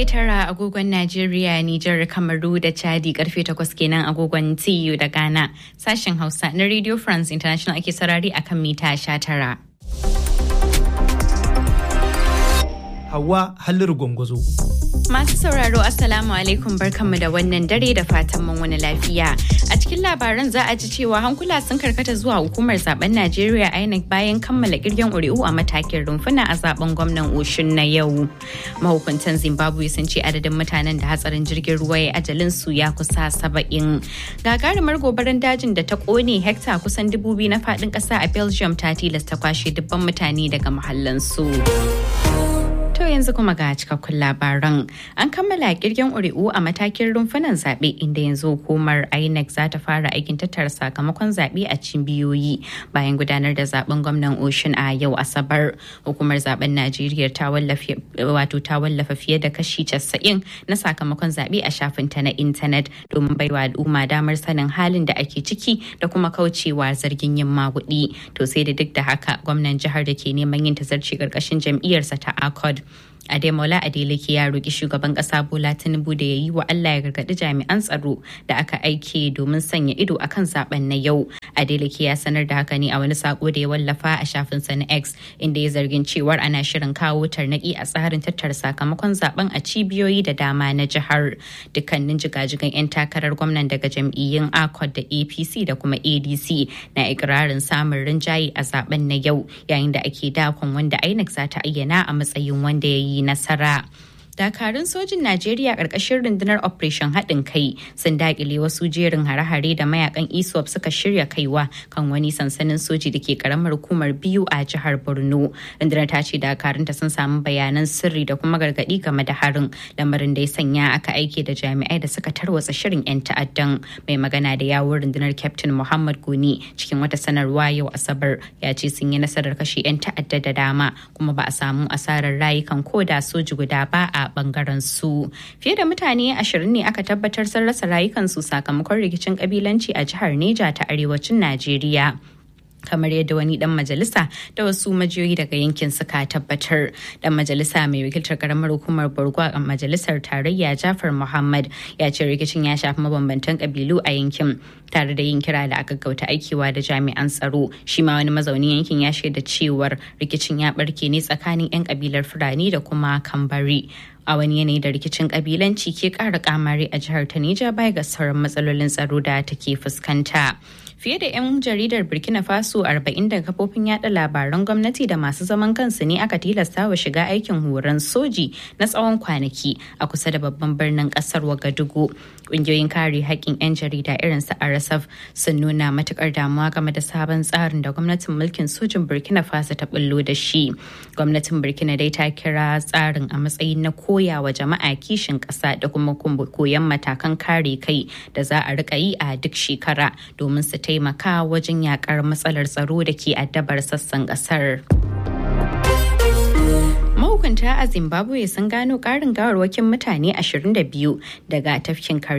karfe tara agogon Najeriya, Nijar, Kamaru da Chadi karfe takwas kenan agogon TU da Ghana. Sashen Hausa na Radio France International ake sarari akan mita sha tara. Hawa Halliru Gwangwazo. Masu sauraro Assalamu alaikum barkanmu da wannan dare da fatan mun wani lafiya. A cikin labaran za a ji cewa hankula sun karkata zuwa hukumar zaben Najeriya INEC bayan kammala kirgen ƙuri'u a matakin rumfuna a zaben gwamnan Oshun na yau. Mahukuntan Zimbabwe sun ce adadin mutanen da hatsarin jirgin ruwa ya ajalin su ya kusa saba'in. Gagarumar gobarar dajin da ta kone hekta kusan dubu biyu na faɗin ƙasa a Belgium ta tilasta kwashe dubban mutane daga mahallansu. To yanzu kuma ga cikakkun labaran. An kammala kirgen ƙuri'u a matakin rumfunan zaɓe inda yanzu hukumar INEC za ta fara aikin tattara sakamakon zaɓe a cibiyoyi bayan gudanar da zaben gwamnan Ocean a yau Asabar. Hukumar zaben Najeriya ta wallafa wato ta wallafa fiye da kashi 90 na sakamakon zaɓe a shafinta na intanet domin baiwa al'umma damar sanin halin da ake ciki da kuma kaucewa zargin yin maguɗi. To sai da duk da haka gwamnan jihar da ke neman yin tazarci ƙarƙashin jam'iyyarsa ta ACOD Ademola Adeleke ya roƙi shugaban ƙasa Bola Tinubu da ya yi wa Allah ya gargaɗi jami'an tsaro da aka aike domin sanya ido a kan zaben na yau. Adeleke ya sanar da haka ne a wani sako da ya wallafa a shafinsa na X inda ya zargin cewar ana shirin kawo tarnaƙi a tsarin tattara sakamakon zaben a cibiyoyi da dama na jihar. Dukkanin jigajigan 'yan takarar gwamnan daga jam'iyyun ACOT da APC da kuma ADC na ikirarin samun rinjaye a zaben na yau yayin da ake dakon wanda INEC za ta ayyana a matsayin wanda ya yi nasara. dakarun sojin najeriya ƙarƙashin rundunar operation haɗin kai sun daƙile wasu jerin hare-hare da mayakan iswap suka shirya kaiwa kan wani sansanin soji da ke ƙaramar hukumar biyu a jihar borno rundunar ta ce dakarunta sun samu bayanan sirri da kuma gargaɗi game da harin lamarin da ya sanya aka aike da jami'ai da suka tarwatsa shirin 'yan ta'addan mai magana da yawun rundunar captain muhammad goni cikin wata sanarwa yau asabar ya ce sun yi nasarar kashe 'yan ta'adda da dama kuma ba a samu asarar rayukan koda soji guda ba a bangaren su fiye da mutane ashirin ne aka tabbatar sun rasa rayukansu sakamakon rikicin kabilanci a jihar neja ta arewacin najeriya kamar yadda wani dan majalisa da wasu majiyoyi daga yankin suka tabbatar dan majalisa mai wakiltar karamar hukumar borgo a majalisar tarayya jafar muhammad ya ce rikicin ya shafi mabambantan kabilu a yankin tare da yin kira da aka gauta aikiwa da jami'an tsaro shi ma wani mazaunin yankin ya shaida cewar rikicin ya barke ne tsakanin 'yan kabilar fulani da kuma kambari a wani yanayi da rikicin kabilanci ke kara kamari a jihar ta Nija baya ga sauran matsalolin tsaro da take fuskanta. Fiye da 'yan jaridar Burkina Faso 40 daga kafofin yada labaran gwamnati da masu zaman kansu ne aka tilasta wa shiga aikin horon soji na tsawon kwanaki a kusa da babban birnin kasar Wagadugu. Ƙungiyoyin kare haƙƙin 'yan jarida irin su RSF sun nuna matukar damuwa game da sabon tsarin da gwamnatin mulkin sojin Burkina Faso ta bullo da shi. Gwamnatin Burkina dai ta kira tsarin a matsayin na koya wa jama'a kishin ƙasa da kuma koyon matakan kare kai da za a rika yi a duk shekara domin su taimaka wajen yakar matsalar tsaro da ke addabar sassan ƙasar. mahukunta a zimbabwe sun gano ƙarin gawarwakin mutane 22 daga tafkin